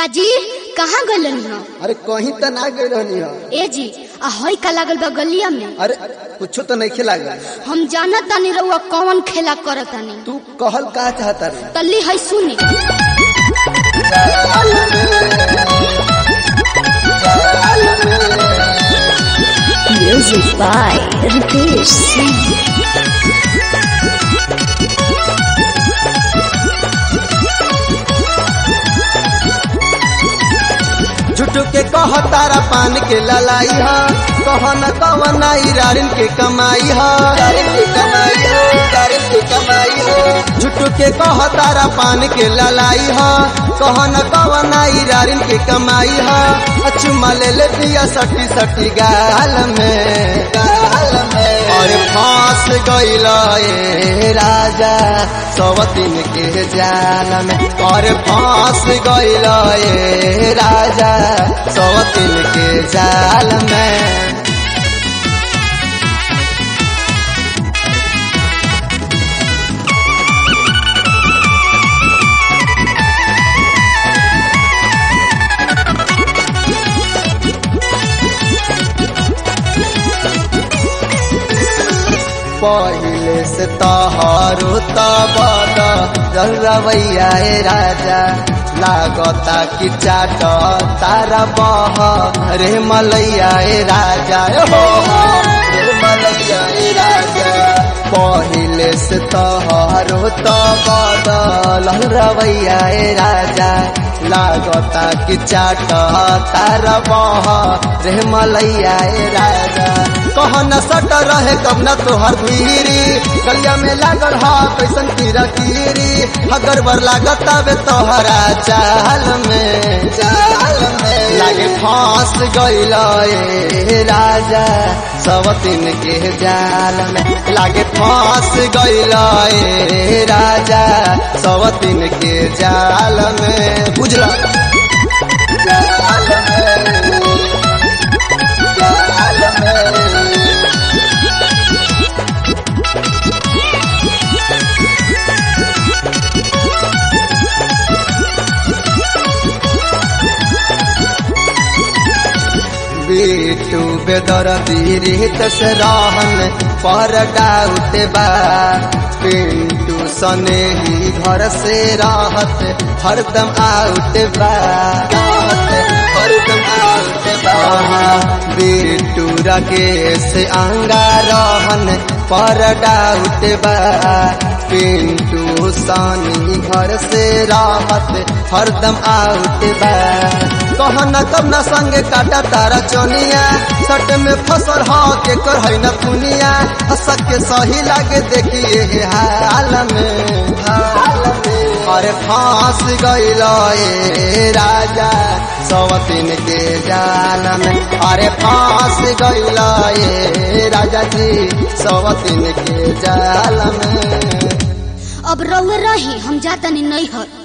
काजी कहाँ गलन हो अरे कहीं तो ना गई रहनी हो ए जी आ हई का लागल बा गलिया में अरे कुछ तो नहीं खिला हम जानत तानी रउआ कौन खेला करत तानी तू कहल का चाहता रे तल्ली हई सुनी Music by Ritesh Singh. झूठ के कह तारा पान के ललाई ह कह न कवन रारिन के कमाई ह झूठ के कह तारा पान के ललाई ह कह न कवन रारिन के कमाई ह अचुमा ले ले दिया सटी सटी गाल में गाल में और फांस गइल ए राजा सवतीन के जाल में और फांस गइल ए राजा सवतीन के जाल में पहिले से तहारो तबद रवैया ए राजा लागता कि चाट तारा बह रे मलैया ए राजा ए हो रे मलैया ए राजा पहिले से तहारो तबद रवैया ए राजा लागता कि चाट तारा बह रे मलैया ए राजा कह न सट रहे कब न तोहर धीरी गलिया में लागल हा कैसन कीरा कीरी अगर बर लागत बे तोहरा चाल में चाल में लागे फांस गइल ए राजा सवतीन के जाल में लागे फांस गइल ए राजा सवतीन के जाल में बुझला जाल में जाल में बेटू बेदर दीरित से रहन पर डाउट बा पिंटू सने ही घर से रहत हरदम आउट बा हरदम आउट बा बेटू राकेश अंगा रहन पर डाउट बा पिंटू सनी घर से रहत हरदम आउट बा कहना कब न संगे काटा तारा चोनिया सट में फसल ह के कर है न दुनिया हसक के सही लागे देखिए हाल में हाल में अरे फांस गइल ए राजा सवतीन के जाल में अरे फांस गइल ए राजा जी सवतीन के जाल में अब रउए रही हम जातनी नहीं हर